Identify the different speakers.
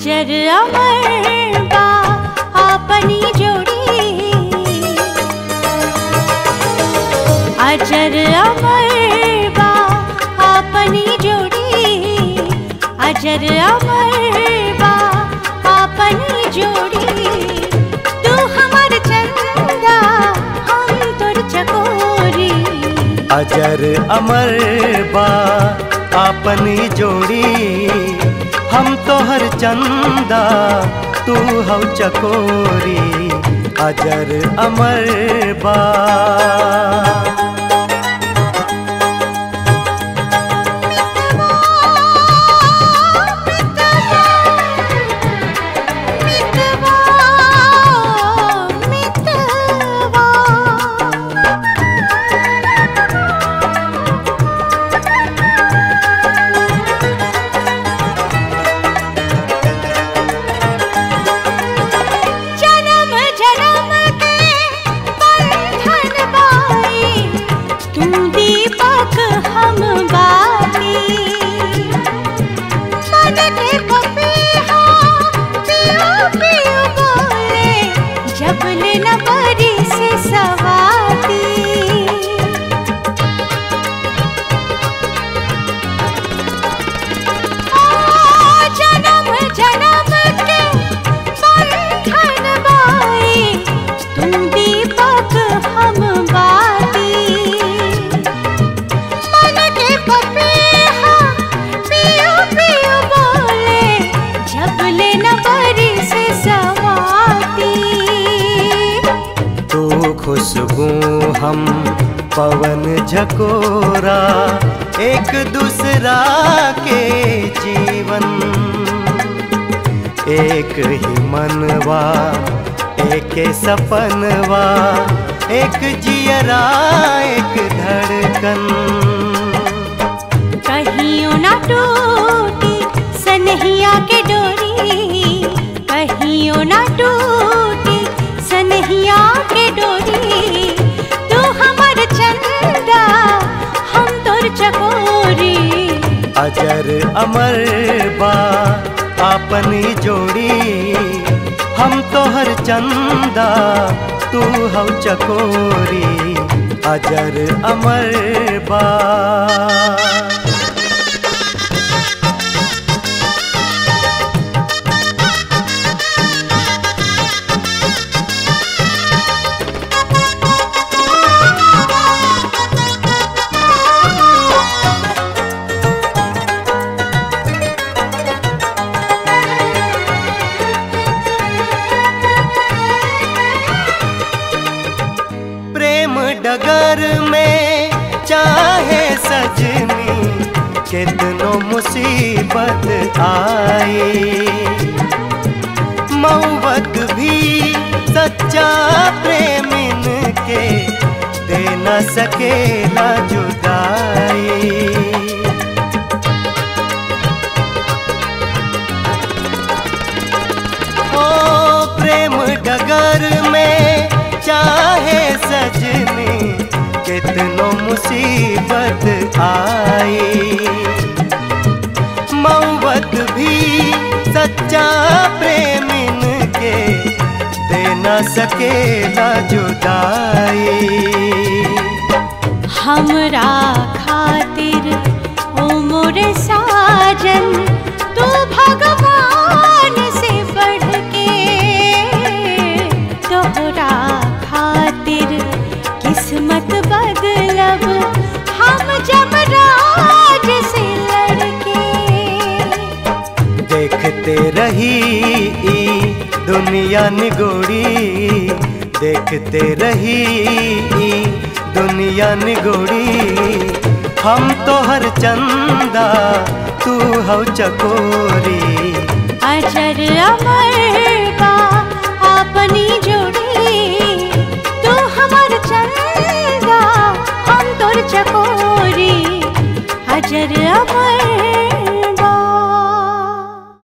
Speaker 1: अजर अमर बा आपनी जोड़ी अजर अमर बा आपनी जोड़ी अजर अमर बा आपनी जोड़ी तू हमर चंदा हम तोर चकोरी
Speaker 2: अजर अमर बा आपनी जोड़ी हम तोहर चंदा तू हव चकोरी अजर अमर बा
Speaker 1: मितवा मितवा जन्म जन्म के बंधन बाई तू दीपक हम बाती मन के पपीहा पियो पियो बोले जब ले न बरी से सवाती जन्म जन्म के बंधन बाई तुम दीपक हम बाती मन के पपीहा पियो पियो बोले जब ले न बरी से सवाती
Speaker 2: तू खुशबू हम पवन झकोरा एक दूसरा के जीवन एक ही मनवा एक सपनवा एक जियरा एक धड़कन
Speaker 1: कहियो ना टूटी सनहिया के डोरी कहियो ना टूटी सनहिया के डोरी तू हमर चंदा हम तोर चकोरी
Speaker 2: अजर अमर बा आपनी जोड़ी हम तोहर चंदा तू हव चकोरी अजर अमर बा प्रेम डगर में चाहे सजनी कितनो मुसीबत आए मऊबत भी सच्चा प्रेमिन के दे न सकेला जुदाई ओ प्रेम डगर में चाहे सजनी कितनो मुसीबत आई मऊबत भी सच्चा प्रेमिन के दे न सकेला जुदाई
Speaker 1: हमरा खातिर ओ मोरे साजन तू भगवान से बढ़ के तोहरा खातिर किस्मत बदलब हम जमराज से लड़के
Speaker 2: देखते रही ई दुनिया निगोड़ी देखते रही ई दुनिया निगोड़ी हम तो हर चंदा तू हव चकोरी
Speaker 1: अजर अमर बा अपनी जोड़ी तू हमर चंदा हम तोर चकोरी अजर अमर